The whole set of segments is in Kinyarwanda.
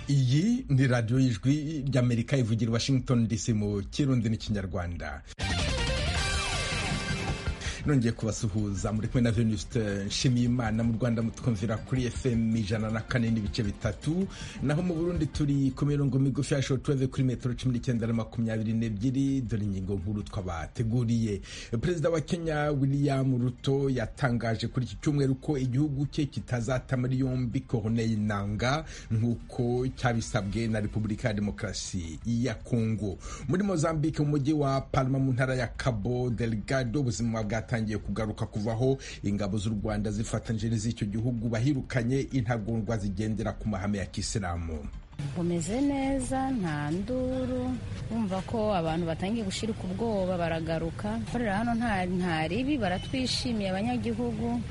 ni radiyo y'ijwi ry'amerika ivugira i washington dc mu kirundi n'ikinyarwanda nongeye kubasuhuza muri kumwe na venuste nshimiyimana mu rwanda mutwumvira kuri fm ijana na kane n'ibice bitatu naho mu burundi turi ku mirongo migufi ya shotuweve kuri metero cumi n'icyenda na makumyabiri n'ebyiri dore ingingo nkuru twabateguriye perezida wa kenya william ruto yatangaje kuri iki cyumweru ko igihugu cye kitazata muri yombi koroneye nanga nk'uko cyabisabwe na repubulika ya demokarasi ya kongo muri mozambique mu mujyi wa palma mu ntara ya cabo delgado ubuzima bwa batangiye kugaruka kuvaho ingabo z'u rwanda zifatanyije n'iz'icyo gihugu bahirukanye intagondwa zigendera ku mahame ya kisilamu umeze neza nta nduru bumva ko abantu batangiye gushirika ubwoba baragaruka korera hano nta ribi baratwishimiye abanyagihugu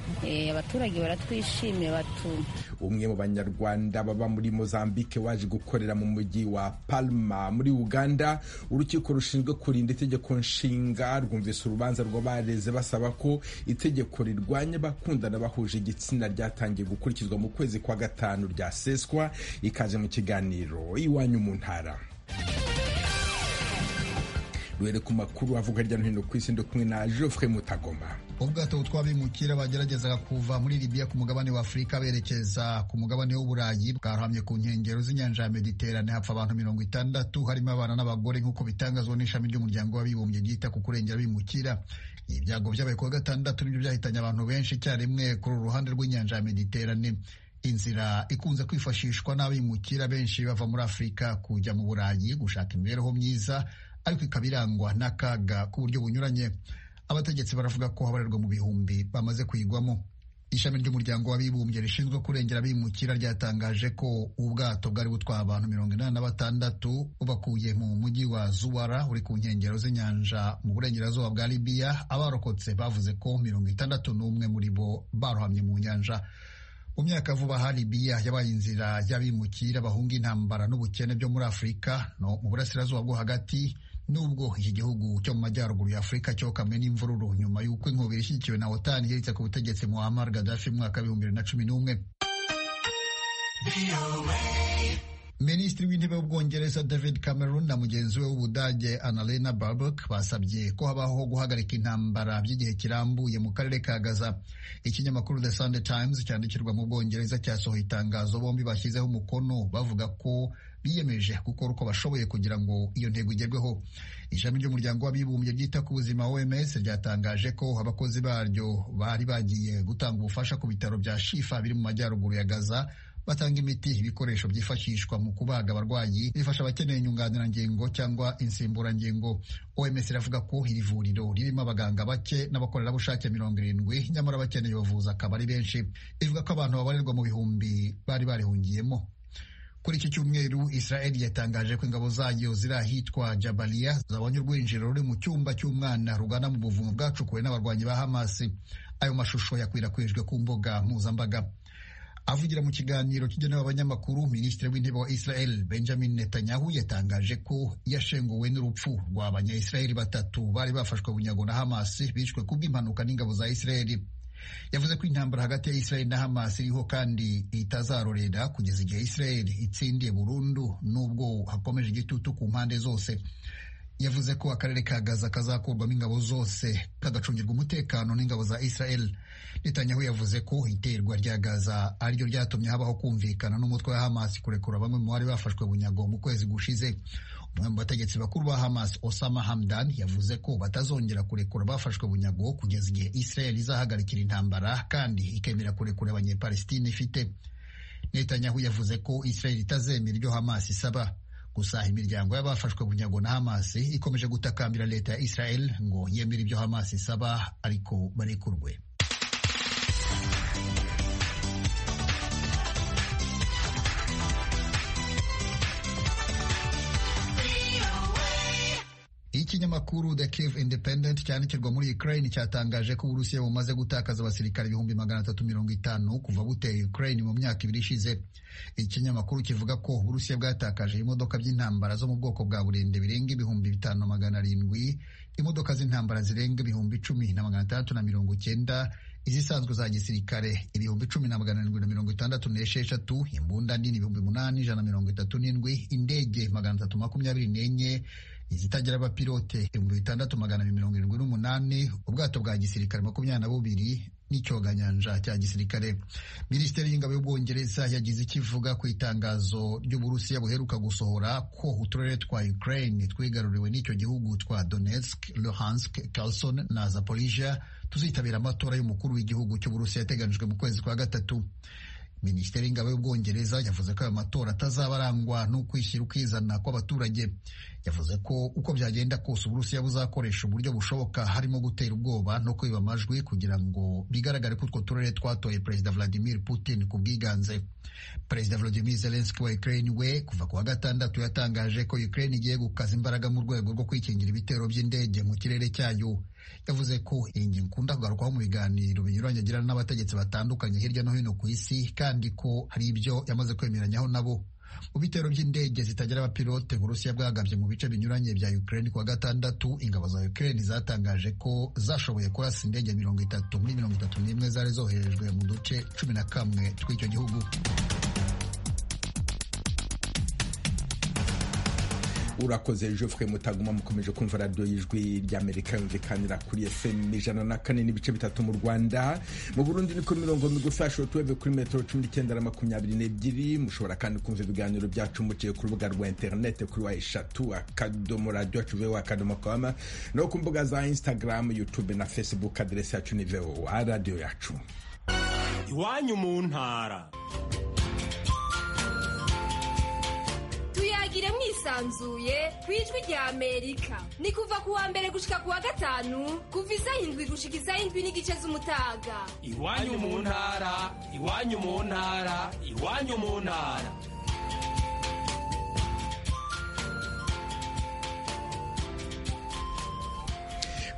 abaturage baratwishimiye batuma umwe mu banyarwanda baba muri mozambique waje gukorera mu mujyi wa palma muri uganda urukiko rushinzwe kurinda itegeko nshinga rwumvise urubanza rw'abareze basaba ko itegeko rirwanya abakundana bahuje igitsina ryatangiye gukurikizwa mu kwezi kwa gatanu ryaseswa ikaze mu kiganiro iwanyu mu ntara duhere ku makuru avuga hirya no hino ku isi kumwe na Geoffrey Mutagoma ubwato twabimukira bageragezaga kuva muri Libya ku mugabane wa Afurika berekeza ku mugabane w'Uburayi bwarohamye ku nkengero z'inyanja ya Mediterane hapfa abantu mirongo itandatu harimo abana n'abagore nk'uko bitangazwa n'ishami ry'umuryango w'abibumbye ryita ku kurengera abimukira ibyago byabaye kuwa gatandatu nibyo byahitanye abantu benshi icyarimwe kuri uruhande rw'inyanja ya Mediterane inzira ikunze kwifashishwa n'abimukira benshi bava muri afurika kujya mu burayi gushaka imibereho myiza ariko ikaba irangwa n'akaga ku buryo bunyuranye abategetsi baravuga ko habarerwa mu bihumbi bamaze kuyigwamo ishami ry'umuryango w'abibumbye rishinzwe kurengera abimukira ryatangaje ko ubwato bwari butwaye abantu mirongo inani na batandatu bakuye mu mujyi wa zuwara uri ku nkengero z'inyanja mu burengerazuba bwa libiya abarokotse bavuze ko mirongo itandatu n'umwe muri bo barohamye mu nyanja mu myaka vuba aha libiya yabaye inzira y'abimukira bahunga intambara n'ubukene byo muri afurika no mu burasirazuba bwo hagati nubwo iki gihugu cyo mu majyaruguru ya afurika cyokamwe n'imvururu nyuma y'uko inkubiri ishyigikiwe na otani iheretse ku butegetsi muammar gaddafi mu mwaka w'ibihumbi bibiri na cumi n'umwe minisitiri w'intebe w'ubwongereza david cameron na mugenzi we w'ubudage annalena baerbock basabye ko habaho guhagarika intambara by'igihe kirambuye mu karere ka gaza ikinyamakuru the sunday times cyandikirwa mu bwongereza cyasohoye itangazo bombi bashyizeho umukono bavuga ko biyemeje gukora uko bashoboye kugira ngo iyo ntego igerweho ishami ry'umuryango w'abibumbye ryita ku buzima oms ryatangaje ko abakozi baryo bari bagiye gutanga ubufasha ku bitaro bya shifa biri mu majyaruguru ya gaza batanga imiti ibikoresho byifashishwa mu kubaga abarwayi bifasha abakeneye inyunganirangingo cyangwa insimburangingo oms iravuga ko iri vuriro ririmo abaganga bake n'abakorerabushake mirongo irindwi nyamara abakeneye bavuza akaba ari benshi ivuga ko abantu babarirwa mu bihumbi bari barihungiyemo kuri iki cyumweru israel yatangaje ko ingabo zayo ziri ahitwa jabaliya zabonye urwinjiro ruri mu cyumba cy'umwana rugana mu buvumo bwacukuwe n'abarwanyi ba hamasi ayo mashusho yakwirakwijwe ku mbuga mpuzambaga avugira mu kiganiro kigenewe abanyamakuru minisitiri w'intebe wa israel benjamin netanyahu yatangaje ko yashenguwe n'urupfu rw'abanyayisiraheli batatu bari bafashwe bunyago na hamasi bishwe kubw'impanuka n'ingabo za israel yavuze ko intambara hagati ya israel na hamas iriho kandi itazarorera kugeza igihe israel itsindiye burundu n'ubwo hakomeje igitutu ku mpande zose yavuze ko akarere ka gaza kazakurwamo ingabo zose kagacungirwa umutekano n'ingabo za israel netanyahu yavuze ko iterwa rya gaza ariryo ryatumye habaho kumvikana n'umutwe wa hamas kurekura bamwe mu bari bafashwe bunyago mu kwezi gushize umwe mu bategetsi bakuru ba hamas osama hamdan yavuze ko batazongera kurekura bafashwe bunyago kugeza igihe israel izahagarikira intambara kandi ikemera kurekura abanyepalestine ifite netanyahu yavuze ko israel itazemera ibyo hamas isaba gusa imiryango y'abafashwe bunyago na hamasi ikomeje gutakambira leta ya israel ngo yemere ibyo hamasi isaba ariko barekurwe ikinyamakuru The Kiev Independent cyandikirwa muri Ukraine cyatangaje ko Uburusiya bumaze gutakaza abasirikare ibihumbi magana atatu mirongo itanu kuva buteye Ukraine mu myaka ibiri ishize ikinyamakuru kivuga ko Uburusiya bwatakaje ibimodoka by'intambara zo mu bwoko bwa burende birenga ibihumbi bitanu magana arindwi imodoka z'intambara zirenga ibihumbi icumi na magana atandatu na mirongo cyenda izisanzwe za gisirikare ibihumbi cumi na magana arindwi na mirongo itandatu n'esheshatu imbunda nini ibihumbi umunani ijana na mirongo itatu n'indwi indege magana atatu makumyabiri n'enye izitagira abapilote ibihumbi bitandatu magana abiri mirongo irindwi n'umunani ubwato bwa gisirikare makumyabiri na bubiri n'icyoganyanja cya gisirikare minisiteri y'ingabo y'ubwongereza yagize icyo ivuga ku itangazo ry'uburusiya buheruka gusohora ko uturere twa ukraine twigaruriwe n'icyo gihugu twa donetsk luhansk kelson na zaporija tuzitabira amatora y'umukuru w'igihugu cy'uburusiya yateganijwe mu kwezi kwa gatatu minisiteri y'ingabo y'ubwongereza yavuze ko ayo matora atazaba arangwa n'ukwishyira ukizana kw'abaturage yavuze ko uko byagenda kose uburusiya buzakoresha uburyo bushoboka harimo gutera ubwoba no kwiba amajwi kugira ngo bigaragare ko utwo turere twatoye perezida vladimir putin ku bwiganze perezida vladimir zelenski wa ukraine we kuva ku wa gatandatu yatangaje ko ukraine igiye gukaza imbaraga mu rwego rwo kwikingira ibitero by'indege mu kirere cyayo yavuze ko iyi ngingo ikunda kugarukwaho mu biganiro binyuranye agira n'abategetsi batandukanye hirya no hino ku isi kandi ko hari ibyo yamaze kwemeranyaho nabo mu bitero by'indege zitagira abapilote uburusiya bwagabye mu bice binyuranye bya ukraine kuwa gatandatu ingabo za ukraine zatangaje ko zashoboye kurasa indege mirongo itatu muri mirongo itatu n'imwe zari zoherejwe mu duce cumi na kamwe tw'icyo gihugu urakoze jofre mutaguma mukomeje kumva radiyo y'ijwi ry'amerika yumvikanira kuri fm ijana na kane n'ibice bitatu mu rwanda mu burundi ni ku mirongo migufi ya shortwave kuri metero cumi n'icyenda na makumyabiri n'ebyiri mushobora kandi kumva ibiganiro byacu muciye ku rubuga rwa interinete kuri wa eshatu akadomo radiyo yacu vewo akadomo kawama no ku mbuga za instagram youtube na facebook aderesi yacu ni vewo radiyo yacu iwanyu mu ntara tuyagire mwisanzuye ku ijwi rya amerika ni kuva ku wa mbere gushika ku wa gatanu kuva izayindwi gushika izayindwi n'igice z'umutaga iwanyu mu ntara iwanyu mu ntara iwanyu mu ntara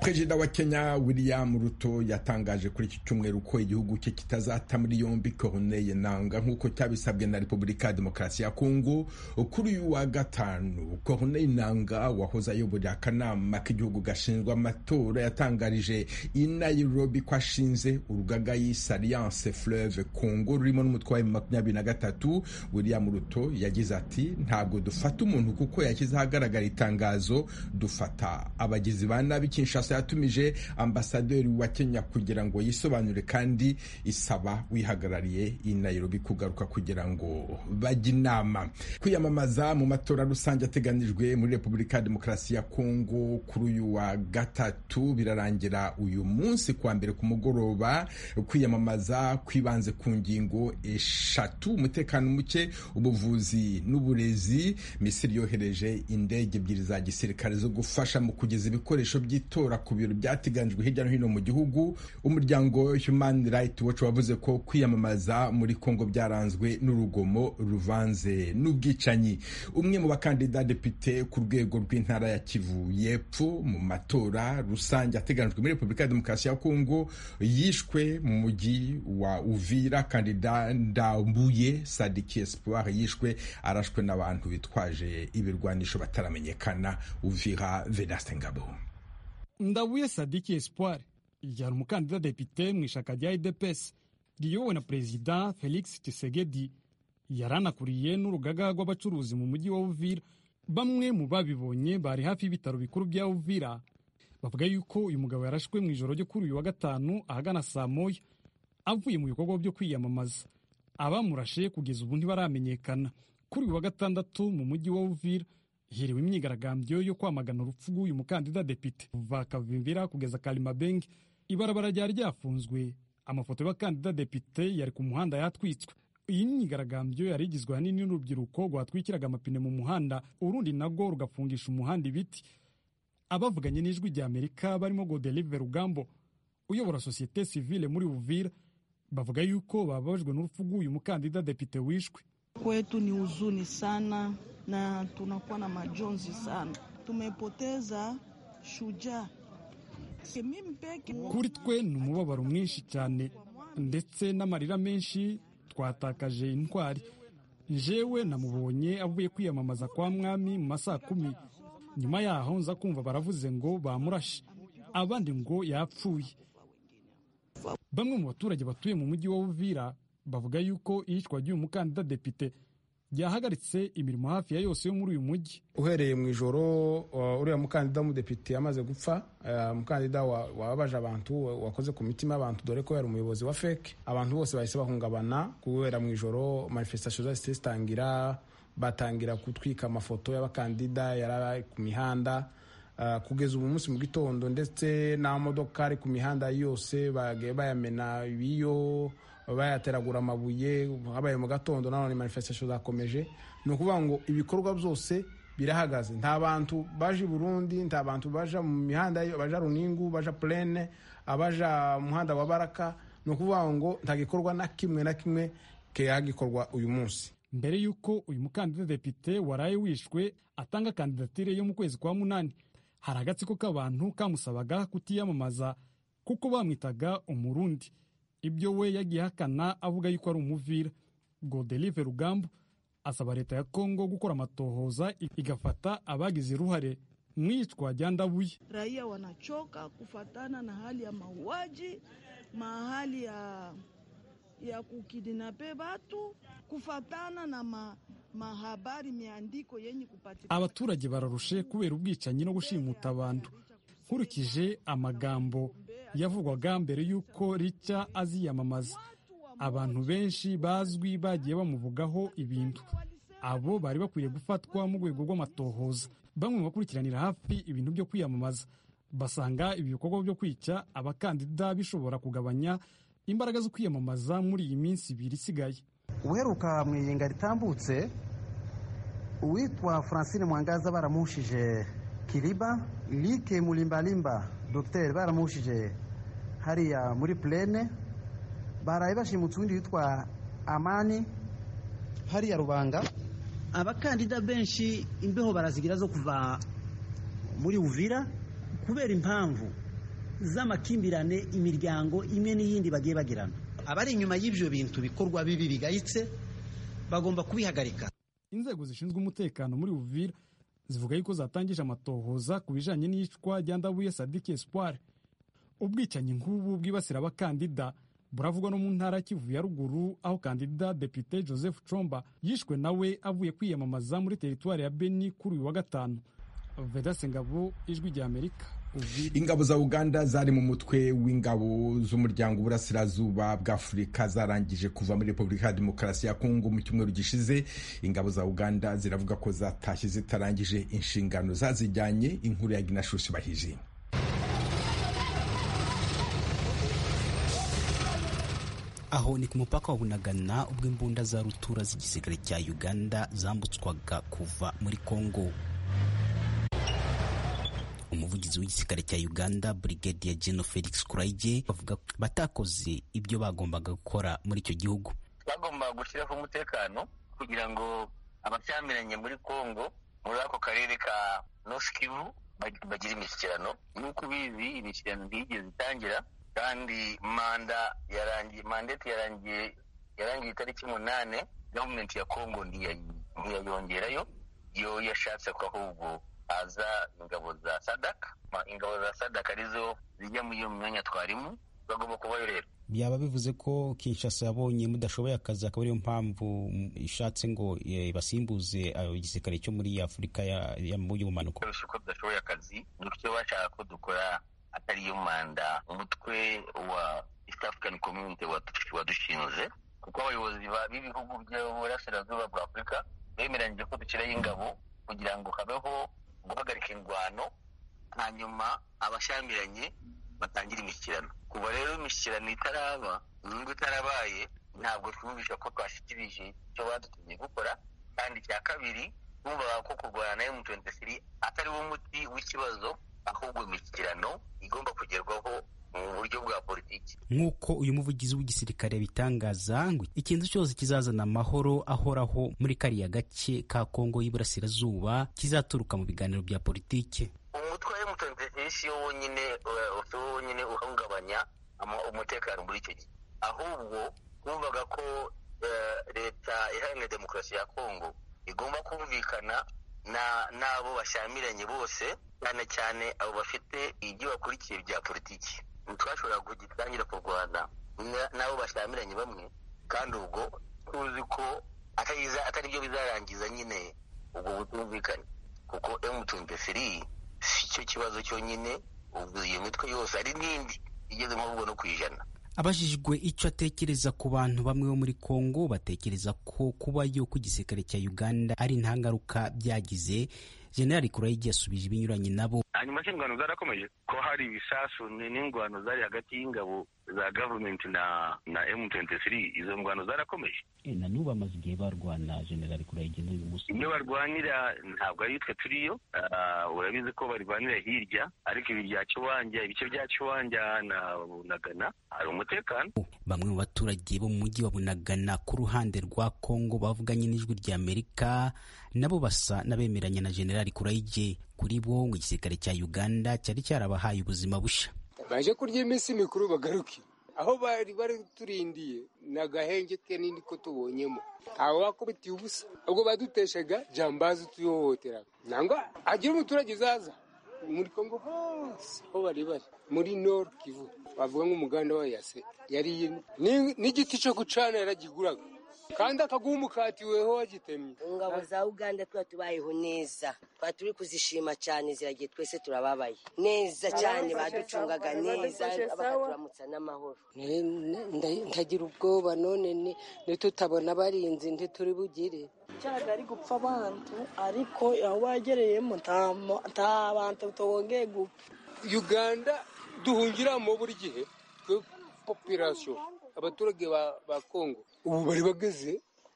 perezida wa kenya william ruto yatangaje kuri iki cyumweru ko igihugu cye kitazata muri yombi corneille nanga nk'uko cyabisabwe na repubulika ya demokarasi ya kongo kuri uyu wa gatanu corneille nanga wahoze ayobora akanama k'igihugu gashinzwe amatora yatangarije i nairobi ko ashinze urugaga yise alliance fleuve congo rurimo n'umutwe wa makumyabiri na gatatu william ruto yagize ati ntabwo dufata umuntu kuko yashyize ahagaragara itangazo dufata abagizi ba nabi kinshasa yatumije ambasaderi wa kenya kugira ngo yisobanure kandi isaba wihagarariye i nairobi kugaruka kugira ngo bajye inama kwiyamamaza mu matora rusange ateganijwe muri repubulika ya demokarasi ya kongo kuri uyu wa gatatu birarangira uyu munsi kwa mbere ku mugoroba kwiyamamaza kwibanze ku ngingo eshatu umutekano muke ubuvuzi n'uburezi misiri yohereje indege ebyiri za gisirikare zo gufasha mu kugeza ibikoresho by'itora ku biro byateganijwe hirya no hino mu gihugu umuryango Human Rights Watch wavuze ko kwiyamamaza muri Kongo byaranzwe n'urugomo ruvanze n'ubwicanyi umwe mu bakandida depite ku rwego rw'intara ya Kivu y'epfo mu matora rusange ateganijwe muri Repubulika ya Demokarasi ya Kongo yishwe mu mujyi wa Uvira kandida Ndambuye Sadiki Espoir yishwe arashwe n'abantu bitwaje ibirwanisho bataramenyekana Uvira Vedaste Ngabo ndabuye sadiki espoir yari umukandida depite mu ishyaka rya idepesi riyobowe na perezida felix tisegedi yaranakuriye n'urugaga rw'abacuruzi mu mujyi wa uvira bamwe mu babibonye bari hafi y'ibitaro bikuru bya uvira bavuga yuko uyu mugabo yarashwe mu ijoro ryo kuri uyu wa gatanu ahagana saa moya avuye mu bikorwa byo kwiyamamaza abamurashe kugeza ubu ntibaramenyekana kuri uyu wa gatandatu mu mujyi wa uvira hiriwe imyigaragambyo yo kwamagana urupfu rw'uyu mukandida depite kuva kavimvira kugeza karimabenge ibarabara ryari ryafunzwe amafoto y'abakandida depite yari ku muhanda yatwitswe iyi myigaragambyo yari igizwe ahanini n'urubyiruko rwatwikiraga amapine mu muhanda urundi narwo rugafungisha umuhanda ibiti abavuganye n'ijwi rya amerika barimo godelive rugambo uyobora sosiyete sivile muri uvira bavuga yuko bababajwe n'urupfu rw'uyu mukandida depite wishwe kwetu ni huzuni sana na tunakuwa na majonzi sana, tumepoteza shujaa. Kuri twe ni umubabaro mwinshi cyane ndetse n'amarira menshi, twatakaje intwari. Njewe namubonye avuye kwiyamamaza kwa mwami mu masaa kumi, nyuma yaho nza kumva baravuze ngo bamurashe abandi ngo yapfuye bamwe mu baturage batuye mu mujyi wa Uvira bavuga yuko iyicwa ry'uyu mukandida depite ryahagaritse imirimo hafi ya yose yo muri uyu mujyi uhereye mu ijoro uh, uriya mukandida w'umudepite yamaze gupfa uh, umukandida wababaje wa abantu wakoze ku mitima y'abantu dore ko yari umuyobozi wa feke abantu bose bahise bahungabana kubera mu ijoro manifestation zahise zitangira batangira gutwika amafoto y'abakandida yari ari ku mihanda uh, kugeza ubu munsi mu gitondo ndetse n'amamodoka ari ku mihanda yose bagiye bayamena ibiyo bayateragura amabuye habaye mu gatondo nanone manifestation zakomeje ni ukuvuga ngo ibikorwa byose birahagaze nta bantu baje i burundi nta bantu baja mu mihanda abaja runingu baja plene abaja muhanda wa baraka ni ukuvuga ngo nta gikorwa na kimwe na kimwe keyagikorwa uyu munsi mbere y'uko uyu mukandida depite waraye wishwe atanga kandidatire yo mu kwezi kwa munani hari agatsiko k'abantu kamusabaga kutiyamamaza kuko bamwitaga umurundi ibyo we yagiye ahakana avuga yuko ari umuvira godelive rugambo asaba leta ya kongo gukora amatohoza igafata abagize uruhare mu iyicwa rya ndabuye Raia wanachoka kufatana na hali ya mauaji, mahali ya, ya kukidinape batu kufatana na ma, mahabari miandiko yenye kupatikana. abaturage bararushe kubera ubwicanyi no gushimuta abantu nkurikije amagambo yavugwaga mbere y'uko rica aziyamamaza abantu benshi bazwi bagiye bamuvugaho ibintu abo bari bakwiye gufatwa mu rwego rw'amatohoza bamwe mu bakurikiranira hafi ibintu byo kwiyamamaza basanga ibi bikorwa byo kwica abakandida bishobora kugabanya imbaraga zo kwiyamamaza muri iyi minsi ibiri isigaye uheruka mu iyenga ritambutse uwitwa francine mwangaza baramushije kiriba like mulimbalimba dogiteri baramushije hariya muri purene baraye bashimutse uwundi witwa amani hariya rubanga abakandida benshi imbeho barazigira zo kuva muri uvira kubera impamvu z'amakimbirane imiryango imwe n'iyindi bagiye bagirana abari inyuma y'ibyo bintu bikorwa bibi bigayitse bagomba kubihagarika inzego zishinzwe umutekano muri uvira zivuga yuko zatangije amatohoza ku bijanye n'iyicwa rya ndabuye sadiki espoir ubwicanyi nk'ubu bwibasira abakandida buravugwa no mu ntara kivu ya ruguru aho kandida depite joseph comba yishwe nawe avuye kwiyamamaza muri teritwari ya beni kuri uyu wa gatanu vedase ngabo ijwi rya amerika ingabo za uganda zari mu mutwe w'ingabo z'umuryango uburasirazuba bw'afurika zarangije kuva muri repubulika ya demokarasi ya kongo mu cyumweru gishize ingabo za uganda ziravuga ko zatashye zitarangije inshingano zazijyanye inkuru ya ginashusi bahije aho ni ku mupaka wa bunagana ubwo imbunda za rutura z'igisirikare cya uganda zambutswaga kuva muri kongo umuvugizi w'igisirikare cya uganda brigadier gen felix kurayige bavuga batakoze ibyo bagombaga gukora muri icyo gihugu bagomba gushyiraho umutekano kugira ngo abacyambiranye muri congo muri ako karere ka north kivu bagire imishyikirano nk'uko ubizi imishyikirano ntiyigeze itangira kandi manda yarangiye mandeti yarangiye yarangiye itariki umunani gavumenti ya congo ntiyayongerayo yo yashatse ko ahubwo haza ingabo za sadaka ingabo za sadaka arizo zijya muri iyo myanya twarimu bagomba kubayo rero byaba bivuze ko kinshasa yabonye mudashoboye akazi akaba ariyo mpamvu ishatse ngo basimbuze igisirikare cyo muri afurika y'ubumanuko uko tudashoboye akazi ni uko bashaka ko dukora atariyo manda umutwe wa east african community wadushinze kuko abayobozi b'ibihugu by'uburasirazuba bwa afurika bemeranyije ko dushyiraho ingabo kugira ngo habeho guhagarika indwano hanyuma abashyamiranye batangira imishyikirano kuva rero imishyikirano itaraba inyungu itarabaye ntabwo twumvisha ko twashyikirije icyo badutumye gukora kandi icya kabiri twumvaga ko kurwana na M23 atari wo muti w'ikibazo ahubwo imishyikirano igomba kugerwaho mu buryo bwa politiki nk'uko uyu muvugizi w'igisirikare bitangaza ngo ikintu cyose kizazana amahoro ahoraho muri kariya gace ka kongo y'iburasirazuba kizaturuka mu biganiro bya politiki umutwe wa emutiyeni si wo wonyine si wo wonyine uhungabanya umutekano muri icyo gihe ahubwo bumvaga ko leta iharanira demokarasi ya kongo igomba kumvikana n'abo bashyamiranye bose cyane cyane abo bafite ibyo bakurikiye bya politiki ntitwashobora kugitangira kurwana n'abo bashyamiranye bamwe kandi ubwo tuzi ko atari byo bizarangiza nyine ubwo butumvikane kuko emutumbesiri si cyo kibazo cyonyine ubwo iyo mitwe yose hari n'indi igeze nk'ubwo no ku ijana abajijwe icyo atekereza ku bantu bamwe bo muri kongo batekereza ko kubayo kw'igisirikare cya uganda ari nta ngaruka byagize generali kurayigi yasubije ibinyuranye nabo hanyuma se ingwano zarakomeje ko hari ibisasu n'ingwano zari hagati y'ingabo za gavumenti na na M23 izo ngwano zarakomeje na n'ubu bamaze igihe barwana generali kurayigi n'uyu musi ibyo barwanira ntabwo ari twe turiyo urabizi ko barwanira hirya ariko ibi bya kiwanja ibice bya kiwanja na bunagana hari umutekano bamwe mu baturage bo mu mujyi wa bunagana ku ruhande rwa kongo bavuganye n'ijwi rya amerika nabo basa n'abemeranya na generali kurayigi kuri bo ngo igisirikare cya uganda cyari cyarabahaye ubuzima busha baje kurya iminsi mikuru bagaruke aho bari bari turindiye ni agahenge kanini ko tubonyemo ntawe wakubitiye ubusa ubwo baduteshaga jambazi tuyohoteraga nangwa agira umuturage uzaza muri kongo hose aho bari bari muri nord kivu bavuga nk'umuganda wa yase yariye n'igiti cyo gucana yaragiguraga kandi akaguha umukati weho wagitemye ingabo za uganda tuba tubayeho neza tuba turi kuzishima cyane ziragiye twese turababaye neza cyane baducungaga neza bakaturamutsa n'amahoro ntagira ubwoba none ntitutabona barinzi ntituri bugire icyaha ari gupfa abantu ariko aho wagereyemo nta bantu tubongeye gupfa uganda duhungiramo buri gihe twe popirasiyo abaturage ba kongo ubu bari bageze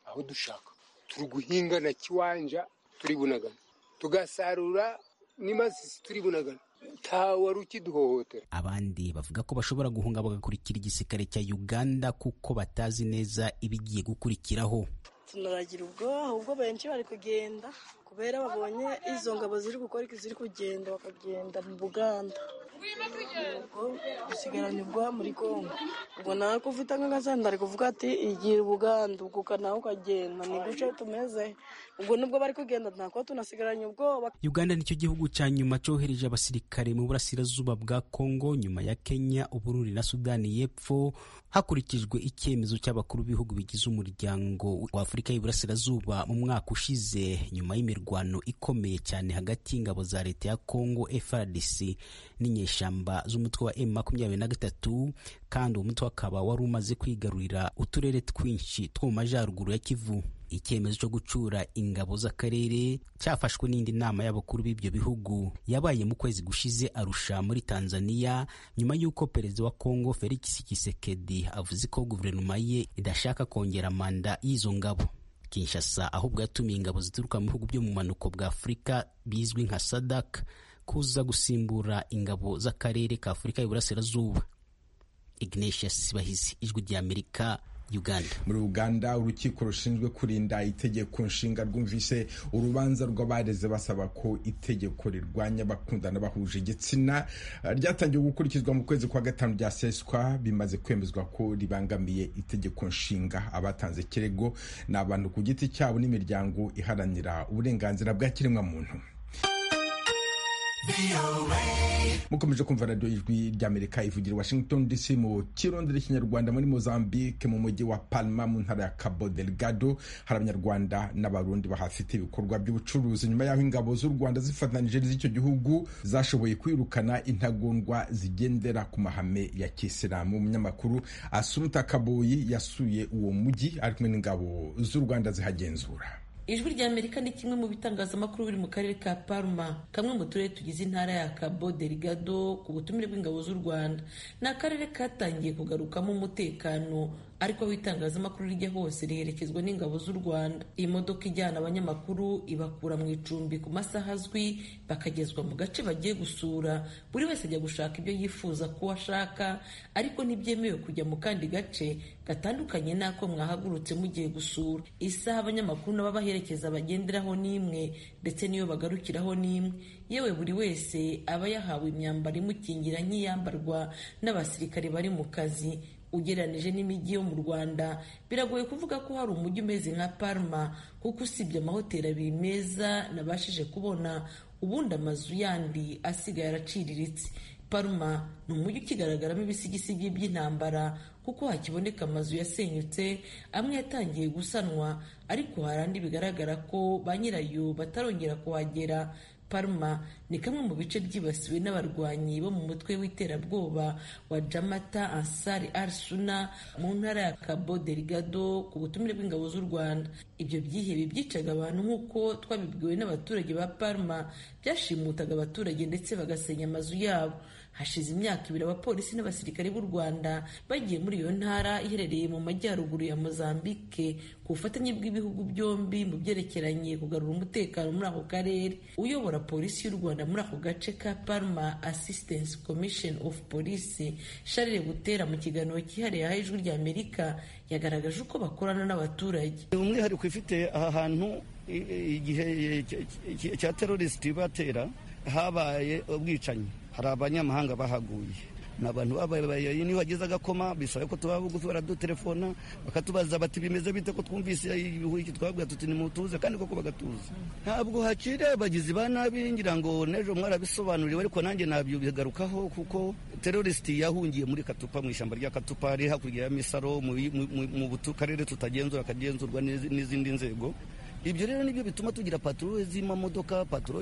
aho dushaka turi guhinga na kiwanja turi bunagana tugasarura n'imasisi turi bunagana wari ukiduhohotera abandi bavuga ko bashobora guhunga bagakurikira igisirikare cya uganda kuko batazi neza ibigiye gukurikiraho tunaragira ubwoba ahubwo benshi bari kugenda kubera babonye izo ngabo ziri gukora ziri kugenda bakagenda mu buganda dusigaranye ubwoba muri kongo ubwo nawe kuvuta nk'agazanda ari kuvuga ati igira ubuganda ubwo nawe ukagenda ni gutyo tumeze ubwo nubwo bari kugenda ntako tunasigaranye ubwoba uganda nicyo gihugu cya nyuma cyohereje abasirikare mu burasirazuba bwa kongo nyuma ya kenya uburundi na sudani y'epfo hakurikijwe icyemezo cy'abakuru b'ibihugu bigize umuryango wa afurika y'iburasirazuba mu mwaka ushize nyuma y'imirwano ikomeye cyane hagati y'ingabo za leta ya kongo frdc n'inyeshyamba z'umutwe wa m makumyabiri na gatatu kandi uwo mutwe akaba wari umaze kwigarurira uturere twinshi two mu majyaruguru ya kivu icyemezo cyo gucura ingabo z'akarere cyafashwe n'indi nama y'abakuru b'ibyo bihugu yabaye mu kwezi gushize arusha muri tanzania nyuma y'uko perezida wa kongo felix tshisekedi avuze ko guverinoma ye idashaka kongera manda y'izo ngabo kinshasa ahubwo yatumiye ingabo zituruka mu bihugu byo mu manuko bwa afurika bizwi nka sadak kuza gusimbura ingabo z'akarere ka afurika y'iburasirazuba ignatius bahizi ijwi ry'amerika Uganda. muri uganda urukiko rushinzwe kurinda itegeko nshinga rwumvise urubanza rw'abareze basaba ko itegeko rirwanya abakundana bahuje igitsina ryatangiye gukurikizwa mu kwezi kwa gatanu rya seswa bimaze kwemezwa ko ribangamiye itegeko nshinga abatanze ikirego ni abantu ku giti cyabo n'imiryango iharanira uburenganzira bwa kiremwamuntu mukomeje kumva radiyo ijwi ry'amerika ivugira washington dc mu kirondera ikinyarwanda muri mozambique mu mujyi wa palma mu ntara ya cabo delgado hari abanyarwanda n'abarundi bahafite ibikorwa by'ubucuruzi nyuma y'aho ingabo z'u rwanda zifatanije z'icyo gihugu zashoboye kwirukana intagondwa zigendera ku mahame ya kisilamu umunyamakuru asumta kaboyi yasuye uwo mujyi ari kumwe n'ingabo z'u rwanda zihagenzura ijwi rya amerika ni kimwe mu bitangazamakuru biri mu karere ka parma kamwe mu turere tugize intara ya cabo delgado ku butumire bw'ingabo z'u rwanda ni akarere katangiye kugarukamo umutekano ariko aho itangazamakuru rijya hose riherekezwa n'ingabo z'u rwanda iyi modoka ijyana abanyamakuru ibakura mu icumbi ku masaha azwi bakagezwa mu gace bagiye gusura buri wese ajya gushaka ibyo yifuza ko ashaka ariko ntibyemewe kujya mu kandi gace gatandukanye n'ako mwahagurutse mugiye gusura isaha abanyamakuru n'ababaherekeza bagenderaho n'imwe ndetse n'iyo bagarukiraho n'imwe yewe buri wese aba yahawe imyambaro imukingira nk'iyambarwa n'abasirikare bari mu kazi ugereranije n'imijyi yo mu rwanda biragoye kuvuga ko hari umujyi umeze nka parma kuko usibye amahoteli abiri meza nabashije kubona ubundi amazu yandi asigaye araciriritse parma ni umujyi ukigaragaramo ibisigisigi by'intambara kuko hakiboneka amazu yasenyutse amwe yatangiye gusanwa ariko hari andi bigaragara ko ba nyirayo batarongera kuhagera parma ni kamwe mu bice byibasiwe n'abarwanyi bo mu mutwe w'iterabwoba wa jamata ansari arsuna mu ntara ya cabo delgado ku butumire bw'ingabo z'u rwanda ibyo byihebe byicaga abantu nk'uko twabibwiwe n'abaturage ba parma byashimutaga abaturage ndetse bagasenya amazu yabo hashize imyaka ibiri abapolisi n'abasirikare b'u rwanda bagiye muri iyo ntara iherereye mu majyaruguru ya mozambike ku bufatanye bw'ibihugu byombi mu byerekeranye kugarura umutekano muri ako karere uyobora polisi y'u rwanda muri ako gace ka parma assistance commission of police sharire butera mu kiganiro cyihariye aha ijwi rya amerika yagaragaje uko bakorana n'abaturage umwihariko ifite aha hantu igihe cya terorisiti batera habaye ubwicanyi hari abanyamahanga bahaguye ni abantu babaye niyo wagize agakoma bisaba ko tuba bugufi baradutelefona bakatubaza bati bimeze bite ko twumvise iki twabwira tuti nimutuze kandi koko bagatuza ntabwo hakiri abagizi ba nabi ngira ngo n'ejo mwarabisobanuriwe ariko nanjye nabyigarukaho kuko terorisiti yahungiye muri katupa mu ishyamba rya katupa riri hakurya ya misaro mu karere tutagenzura akagenzurwa n'izindi nzego ibyo rero nibyo bituma tugira patoro z'amamodoka patoro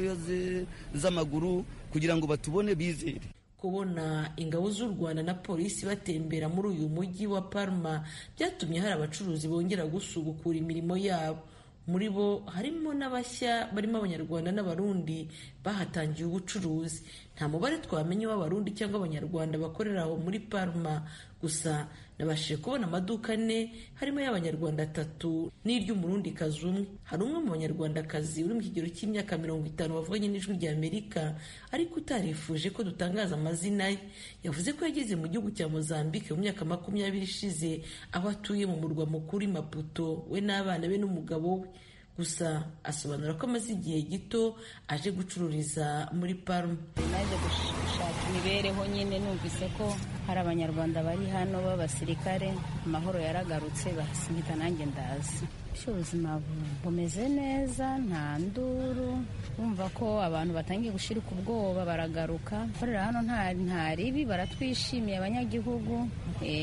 z'amaguru kugira ngo batubone bizere kubona ingabo z'u rwanda na polisi batembera muri uyu mujyi wa parma byatumye hari abacuruzi bongera gusubukura imirimo yabo muri bo harimo n'abashya barimo abanyarwanda n'abarundi bahatangiye ubucuruzi nta mubare twamenye w'abarundi cyangwa abanyarwanda bakorera aho muri parma gusa nabashije kubona amaduka ane harimo y'abanyarwanda atatu n'iry'umurundi kazi umwe hari umwe mu banyarwandakazi uri mu kigero cy'imyaka mirongo itanu wavuganye n'ijwi rya amerika ariko utarifuje ko dutangaza amazina ye yavuze ko yageze mu gihugu cya mozambique mu myaka makumyabiri ishize aho atuye mu murwa mukuru i maputo we n'abana be n'umugabo we gusa asobanura ko amaze igihe gito aje gucururiza muri parume naje gushaka imibereho nyine numvise ko hari abanyarwanda bari hano b'abasirikare amahoro yaragarutse bahita nanjye ndazi ubuzima bumeze neza nta nduru bumva ko abantu batangiye gushirika ubwoba baragaruka korera hano nta ribi baratwishimiye abanyagihugu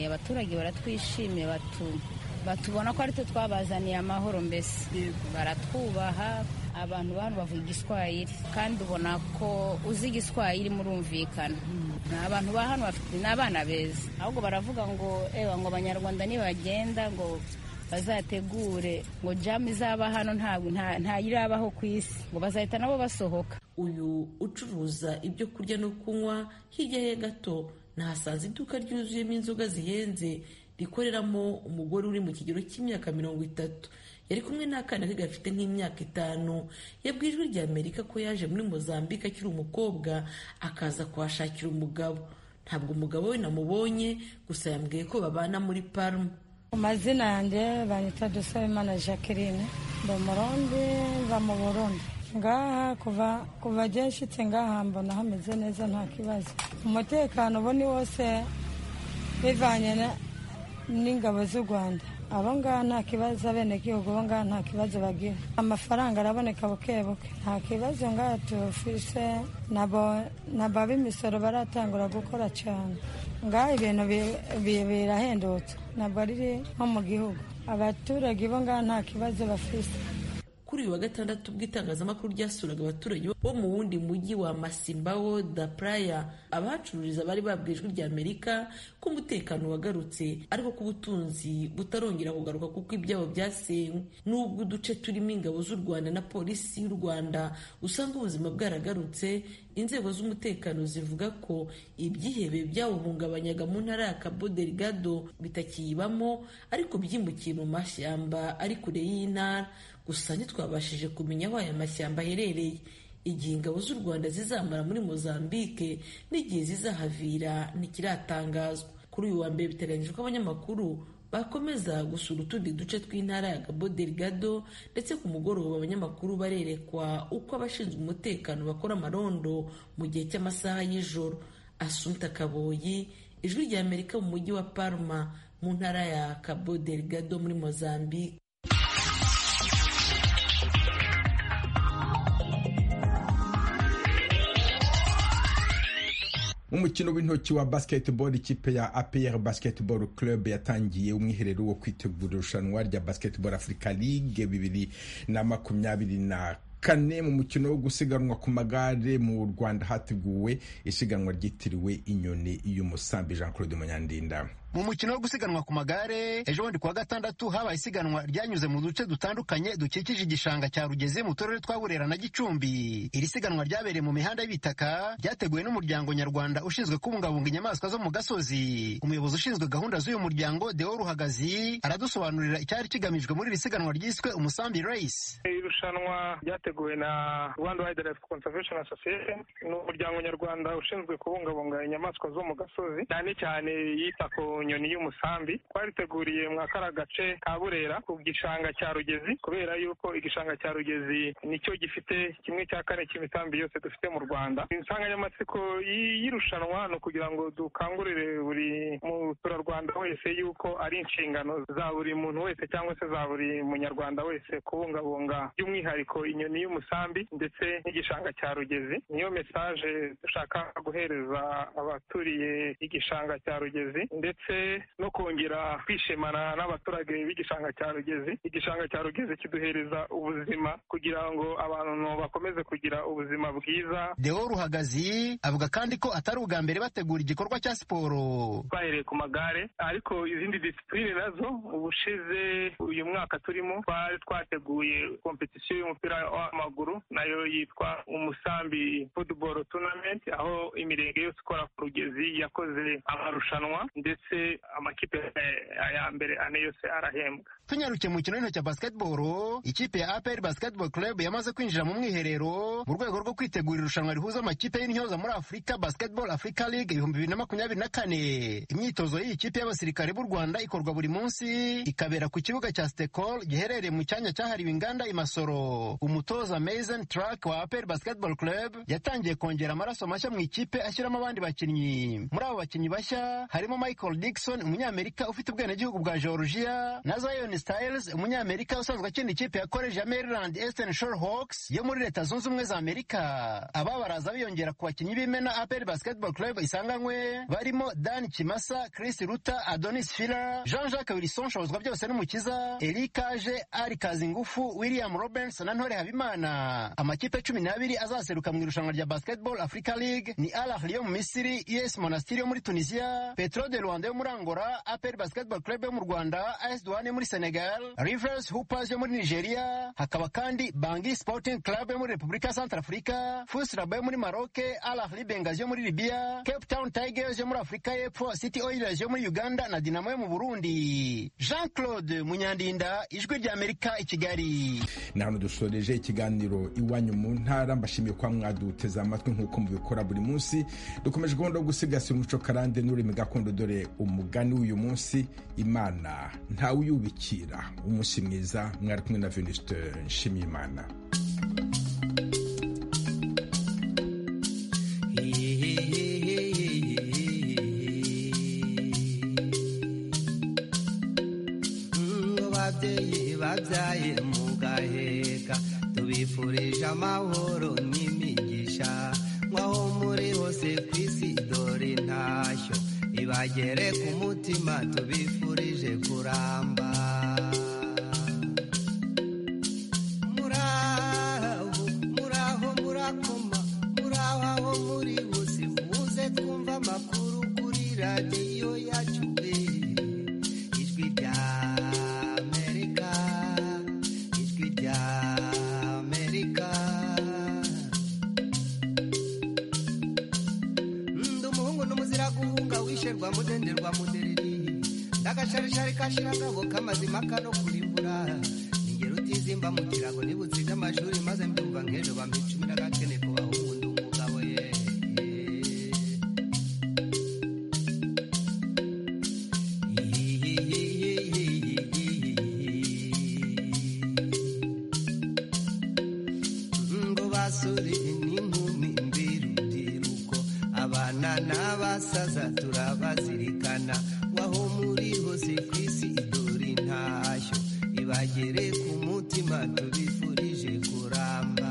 abaturage baratwishimiye batubona ko aritwe twabazaniye amahoro mbese baratwubaha abantu bano bavuga igiswahili kandi ubona ko uzi igiswahili murumvikana ni abantu ba hano ni abana beza ahubwo baravuga ngo ewa ngo abanyarwanda nibagenda ngo bazategure ngo jamu izaba hano ntayirabaho ku isi ngo bazahita nabo basohoka uyu ucuruza ibyo kurya no kunywa hirya ye gato nahasanze iduka ryuzuyemo inzoga zihenze rikoreramo umugore uri mu kigero cy'imyaka mirongo itatu yari kumwe n'akana ke gafite nk'imyaka itanu yabwiye ijwi rya amerika ko yaje muri mozambique akiri umukobwa akaza kuhashakira umugabo ntabwo umugabo we namubonye gusa yambwiye ko babana muri parume mu mazina yanjye banyita dusabimana jacqueline ndi umurundi mva mu burundi ngaha kuva kuva nshyitse ngaha mbona hameze neza nta kibazo umutekano ubu ni wose bivanye na n'ingabo z'u rwanda abo ngaha nta kibazo abenegihugu abo ngaha nta kibazo bagira amafaranga araboneka buke buke nta kibazo ngaha tufise nabo b'imisoro baratangura gukora cyane ngaha ibintu birahendutse ntabwo riri nko mu gihugu abaturage bo ngaha nta kibazo bafise kuri uyu wa gatandatu bw'itangazamakuru ryasuraga abaturage bo mu wundi mujyi wa masimbawo da praya abahacururiza bari babwiye ijwi rya amerika ko umutekano wagarutse ariko ko ubutunzi butarongera kugaruka kuko ibyabo byasenywe n'ubwo uduce turimo ingabo z'u rwanda na polisi y'u rwanda usanga ubuzima bwaragarutse inzego z'umutekano zivuga ko ibyihebe byawuhungabanyaga mu ntara ya cabo delgado bitakiyibamo ariko byimukiye mu mashyamba ari kure y'intara gusa ntitwabashije kumenya aho aya mashyamba aherereye igihe ingabo z'u rwanda zizamara muri mozambique n'igihe zizahavira ntikiratangazwa kuri uyu wa mbere biteganyijwe ko abanyamakuru bakomeza gusura utundi duce tw'intara ya Cabo Delgado ndetse ku mugoroba abanyamakuru barerekwa uko abashinzwe umutekano bakora amarondo mu gihe cy'amasaha y'ijoro Asunta Kaboyi ijwi rya Amerika mu mujyi wa Palma mu ntara ya Cabo Delgado muri Mozambique umukino w'intoki wa basketball ikipe ya APR basketball club yatangiye umwiherero wo kwitegura irushanwa rya basketball Africa League bibiri na makumyabiri na kane mu mukino wo gusiganwa ku magare mu Rwanda hateguwe isiganwa ryitiriwe inyoni y'umusambi Jean Claude Munyandinda mu mukino wo gusiganwa ku magare ejo bundi kuwa gatandatu habaye isiganwa ryanyuze mu duce dutandukanye dukikije igishanga cya rugezi mu turere twa burera na gicumbi iri siganwa ryabereye mu mihanda y'ibitaka ryateguwe n'umuryango nyarwanda ushinzwe kubungabunga inyamaswa zo mu gasozi umuyobozi ushinzwe gahunda z'uyu muryango deo ruhagazi aradusobanurira icyari kigamijwe muri iri siganwa ryiswe umusambi race irushanwa ryateguwe na rwanda wide life conservation association ni umuryango nyarwanda ushinzwe kubungabunga inyamaswa zo mu gasozi cyane cyane yita ku nyoni y'umusambi twariteguriye mwa kara gace ka burera ku gishanga cya rugezi kubera yuko igishanga cya rugezi nicyo gifite kimwe cya kane cy'imisambi yose dufite mu rwanda insanganyamatsiko y'irushanwa ni ukugira ngo dukangurire buri muturarwanda wese yuko ari inshingano za buri muntu wese cyangwa se za buri munyarwanda wese kubungabunga by'umwihariko inyoni y'umusambi ndetse n'igishanga cya rugezi niyo mesaje dushaka guhereza abaturiye igishanga cya rugezi ndetse no kongera kwishimana n'abaturage b'igishanga cya rugezi igishanga cya rugezi kiduhereza ubuzima kugira ngo abantu bakomeze kugira ubuzima bwiza deo ruhagazi avuga kandi ko atari ubwa mbere bategura igikorwa cya siporo twahereye ku magare ariko izindi disipurine nazo ubushize uyu mwaka turimo twari twateguye kompetisiyo y'umupira w'amaguru nayo yitwa umusambi futuboro tunamenti aho imirenge yose ikora ku rugezi yakoze amarushanwa ndetse amakipe ya mbere ane yose arahembwa tunyarukiye mu mukino w'intoki wa basketball ikipe ya APR basketball club yamaze kwinjira mu mwiherero mu rwego rwo kwitegura irushanwa rihuza amakipe y'intyoza muri Africa Basketball Africa League ibihumbi bibiri na makumyabiri na kane imyitozo y'iyi kipe y'abasirikare b'u Rwanda ikorwa buri munsi ikabera ku kibuga cya Stekol giherereye mu cyanya cyahariwe inganda i Masoro umutoza Mason Track wa APR Basketball Club yatangiye kongera amaraso mashya mu ikipe ashyiramo abandi bakinnyi muri abo bakinnyi bashya harimo Michael Dixon umunyamerika ufite ubwenegihugu bwa Georgia na Zion Styles umunyamerika usanzwe akina ikipe ya college ya Maryland Eastern Shore Hawks yo muri leta zunze ubumwe za Amerika aba baraza biyongera ku bakinnyi b'imena APR Basketball Club isanganywe barimo Dan Kimasa Chris Ruta Adonis Fila Jean Jacques Wilson Shozwa byose n'umukiza Erikaje Ari Kazingufu William Roberts na Ntore Habimana amakipe cumi n'abiri azaseruka mu irushanwa rya Basketball Africa League ni Al Ahly yo mu Misiri US Monastir yo muri Tunisia Petro de Rwanda yo muri Angola APR Basketball Club yo mu Rwanda AS Douane yo muri Senegal Rivers Hoopers yo muri Nigeria hakaba kandi Bangi Sporting Club yo muri Repubulika ya Centrafrica FUS Rabat yo muri Maroc Al Ahly Benghazi yo muri Libya Cape Town Tigers yo muri Afurika y'Epfo City Oilers yo muri Uganda na Dinamo yo mu Burundi Jean Claude Munyandinda Ijwi rya Amerika i Kigali na hano dusoreje ikiganiro iwanyu mu ntara mbashimiye kwa mwaduteze amatwi nk'uko mubikora buri munsi dukomeje gahunda yo gusigasira umuco karande n'ururimi gakondo dore umugani w'uyu munsi imana ntawe uyubikira umunsi mwiza mwari kumwe na venuste nshimiyimana babyeyi babyaye mugaheka tubifurije amahoro n'imigisha nk'aho muri hose ku isi dore intashyo ibagere ku mutima tubifurije kuramba muraho muraho murakoma muraho aho muri bose muze twumva amakuru kuri radiyo yacu pe ijwi rya amerika ijwi rya amerika ndi umuhungu n'umuzira guhunga wisherwa mudenderwa mudereri ndagasharishari kashiragabo k'amazima kano kurimbura ingero utizimba mu kirago nibutsinze amashuri maze mbyumva nk'ejo bampa icumi n'agakene ku bahungu ndi umugabo ye basaza turabazirikana waho muri hose ku isi idore intashyo ibagere ku mutima tubifurije kuramba